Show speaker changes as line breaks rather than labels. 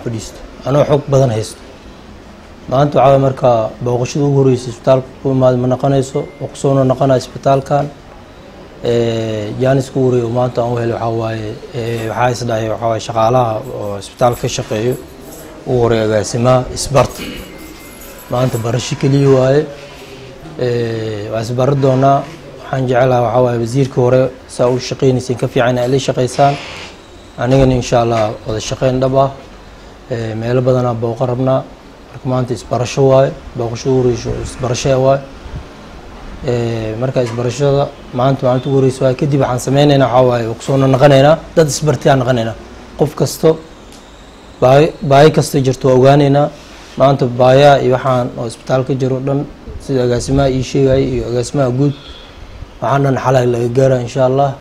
fadhiisto anoo xog badan haysto maanta waxaa waye marka booqashada ugu horreysay isbitaalka ku imaada ma naqonayso oo kusoona naqonaya isbitaalkan jaanis ku horeey oo maanta aan u helay waxaa waaye waxaa isdhahay waxaa waaye shaqaalaha oo isbitaalka ka shaqeeyo ugu horeey agaasimaha isbarta maanta barasho keliya waaye waa isbaro doonaa waxaan jecelaha waxaa waaye wasiirka hore saa u shaqeynaysiin ka fiican ay la shaqeysaan anigana insha allah wada shaqeyn dhab ah meelo badanaa booqa rabnaa marka maanta isbarasho waaye booqasho ugu horeyso isbarasho waaye marka isbarashada maanta maalinta ugu horeysa waaye kadib waxaan sameyneynaa waxaa waaye kusoona naqaneynaa dad isbartiyaan naqaneynaa qof kasto baahi baahi kasta jirto waa ogaaneynaa maanta baayaha iyo waxaan oo isbitaal ka jiro dhan sida agaasimaha ii sheegaya iyo agaasimaha guud waxaan dhan xalay laga gaara insha allah